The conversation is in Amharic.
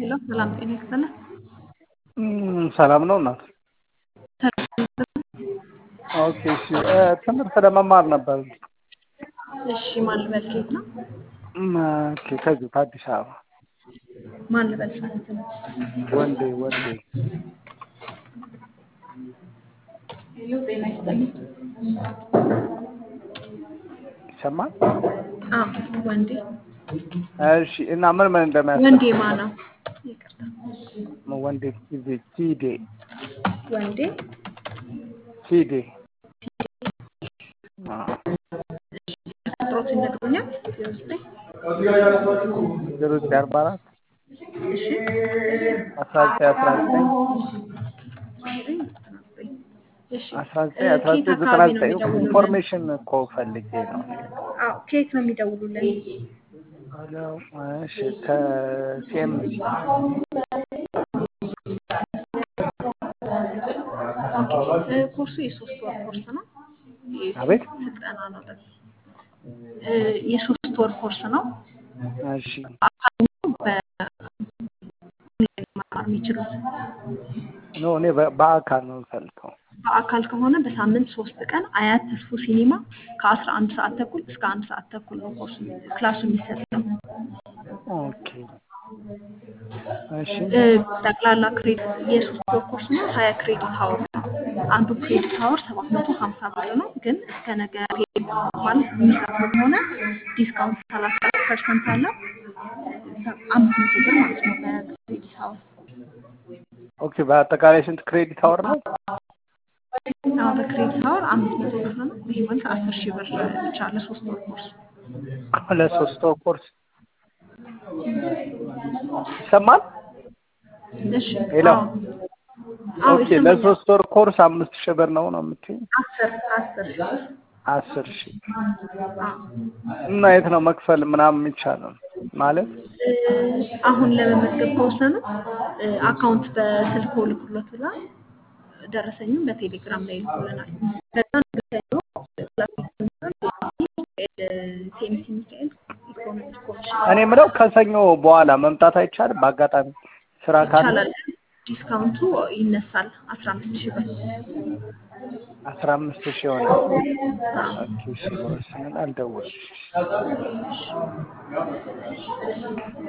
ሄሎ ሰላም ጤና ይስጥልን። ሰላም ነው እናት? ኦኬ እሺ። ትምህርት ለመማር ነበር። እሺ ማን ልበል ከየት ነው? ኦኬ ከዚሁ ከአዲስ አበባ ማን ልበል ማለት ነው? ወንዴ ወንዴ ሄሎ ጤና ይስጥልን። ይሰማል? አዎ ወንዴ እሺ። እና ምን ምን እንደሚያስፈልግ ወንዴ ማ ነው? ይቅርታ ወንዴ ጊዜ ቲዴ ወንዴ ቲዴ ቁጥሮት ይነግሩኛል? ዜሮ ዘጠኝ ዜሮ ዘጠኝ አርባ አራት እሺ አስራ ዘጠኝ አስራ ዘጠኝ እሺ አስራ ዘጠኝ አስራ ከየት ዘጠኝ ዘጠና አካባቢ ነው ዘጠኝ የሚደውሉልን? ኢንፎርሜሽን እኮ ፈልጌ ነው። አዎ ከየት ነው የሚደውሉልን? ሄሎ እሺ ከሲኤምሲ ኦኬ እ ኮርሱ የሶስት ወር ኮርስ ነው። አቤት ስልጠና ነው ደግሞ እ የሶስት ወር ኮርስ ነው። እሺ በኦንላይን መማር የሚችሉት ኖ እኔ በ- በአካል ነው የምፈልገው። በአካል ከሆነ በሳምንት ሶስት ቀን አያት ተስፎ ሲኒማ ከአስራ አንድ ሰዓት ተኩል እስከ አንድ ሰዓት ተኩል ነው ኮርሱ ክላሱ የሚሰጠው። ኦኬ እሺ እ ጠቅላላ ክሬዲት የሶስት ወር ኮርስ ነው። ሀያ ክሬዲት ሀወር ነው። አንዱ ክሬዲት ሀወር ሰባት መቶ ሀምሳ ብር ነው። ግን እስከ ነገ ፔድ ማለት የሚከፍሉ ከሆነ ዲስካውንት ሰላሳ ፐርሰንት አለው። አምስት መቶ ብር ማለት ነው በክሬዲት ሀወር። ኦኬ በአጠቃላይ ስንት ክሬዲት አወር ነው? አዎ በክሬዲት ሀወር አምስት መቶ ብር ነው። ይህ ማለት አስር ሺህ ብር ብቻ ለሶስት ወር ኮርስ። ለሶስት ወር ኮርስ ይሰማል? እሺ ሄሎ አዎ አዎ ኦኬ ይሰማኛል። ለሶስት ወር ኮርስ አምስት ሺህ ብር ነው ነው የምትይኝ? አስር አስር ሺህ ብር አስር ሺህ አዎ እና የት ነው መክፈል ምናምን የሚቻለው ማለት እ አሁን ለመመዝገብ ከወሰኑ እ አካውንት በስልክ ልኩሎት ብላ ደረሰኝም በቴሌግራም ላይ ይልኩልናል። ከዛ ንግሰኞ ሴምሲ ሚካኤል ኢኮኖሚክ ኮሚሽን እኔ የምለው ከሰኞ በኋላ መምጣት አይቻልም? በአጋጣሚ ስራ ካለ ይቻላል። ዲስካውንቱ ይነሳል አስራ አምስት ሺህ ብር። አስራ አምስት ሺህ ይሆናል። ኦኬ እሺ፣ ስንል አልደወልም።